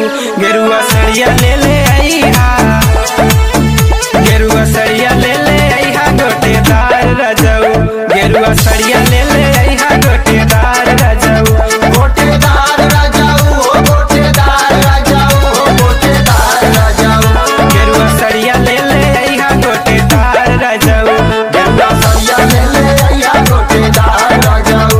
गेरुआ सड़िया ले ले आईहा गेरुआ सड़िया ले ले आईहा गोटेदार रजऊ गेरुआ सड़िया ले ले आईहा गोटेदार रजऊ गोटेदार राजाऊ हो गोटेदार राजाऊ हो गोटेदार राजाऊ गेरुआ सड़िया ले ले आईहा गोटेदार रजऊ गेरुआ सरिया ले ले आइया गोटेदार राजाऊ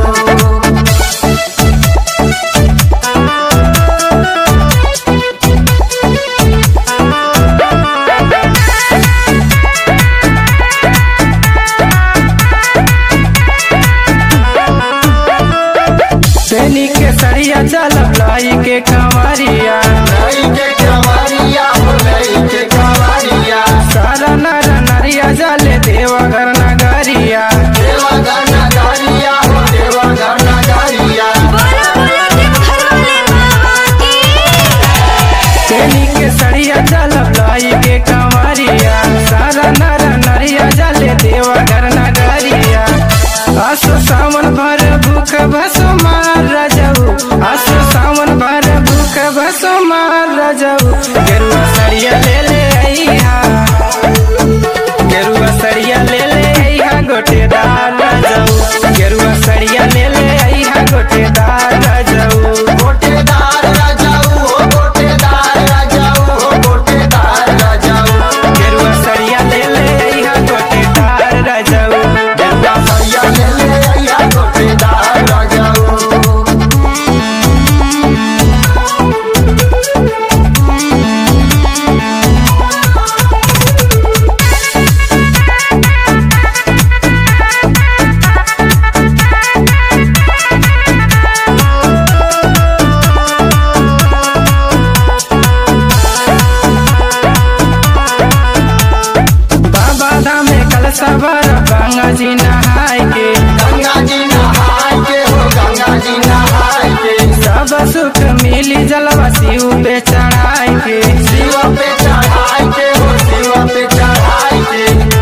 सैनी के सड़िया चलब लाई के कंवरिया लई के कवारिया हो लई के कवारिया सारा नर नरिया जाले देवघर नगरिया देवा गाना गारिया हो देवा गाना गारिया बोला बोला देवघर वाले बाबा की सैनी के सड़िया चलब लाई के कंवरिया सारा नर नरिया जाले देवघर नगरिया आसो सावन भर भूख भसो मार रजऊ आसो सावन भर भूख भसो मार रजऊ गेरुआ सड़िया ले ले आईहा गेरुआ सड़िया ले ले आईहा गोटेदार रजऊ गेरुआ सड़िया ले ले आईहा गोटेदार रजऊ गोटेदार राजाऊ हो गोटेदार राजाऊ हो गोटेदार राजाऊ गेरुआ सड़िया ले ले आईहा गोटेदार रजऊ गेरुआ सरिया ले ले आइया गोटेदार राजाऊ बाबा धाम में कल सबर गंगा जी नहाय के गंगा जी नहाय के हो गंगा जी नहाय के सब सुख मिली जलवा शिव पे चढ़ाई के शिव पे चढ़ाई के हो शिव पे चढ़ाई के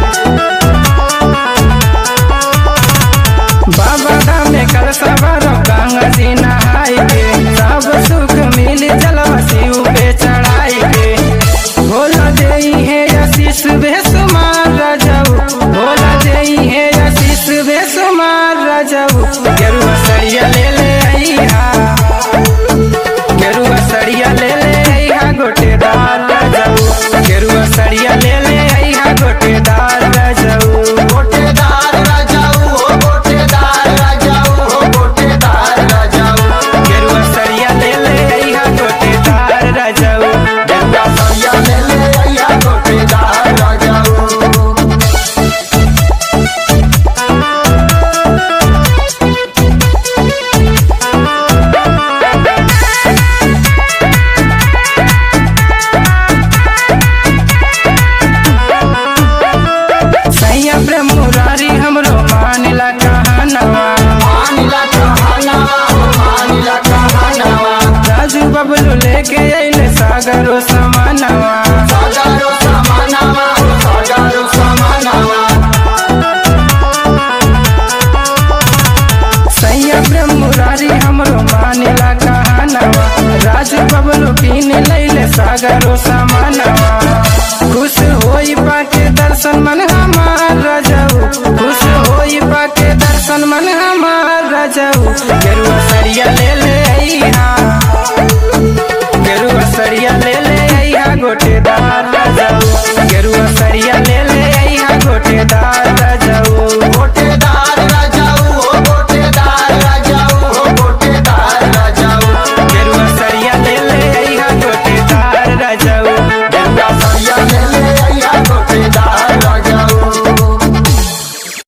बाबा धाम में कल सबर गंगा जी नहाय के सब सुख मिली जलवा शिव पे चढ़ाई के भोला देई है आशीष बेसुमार रजऊ भोला देई है आशीष बेसुमार रजऊ गेरुआ सड़िया ले ले आईहा गेरुआ सड़िया ले ले आईहा गोटेदार रजऊ गेरुआ सड़िया ले ले आईहा गोटेदार रजऊ गोटेदार राजाऊ हो गोटेदार राजाऊ हो गोटेदार राजाऊ गेरुआ सड़िया ले ले आईहा गोटेदार रजऊ गंगा सरिया ले ले आइया गोटेदार राजाऊ सैया प्रेम मुरारी हमरो मानिला कहानवा मानिला कहानवा हो मानिला कहानवा राजू बबलू लेके अइले सागरो समानवा सागरो समानवा हो सागरो समानवा सैया प्रेम मुरारी हमरो मानिला कहानवा राजू बबलू कीन लैले सागरो समानवा खुश होई पाके दर्शन मन हमार रजऊ खुश होई पाके दर्शन मन हमार रजऊ गेरुआ सरिया ले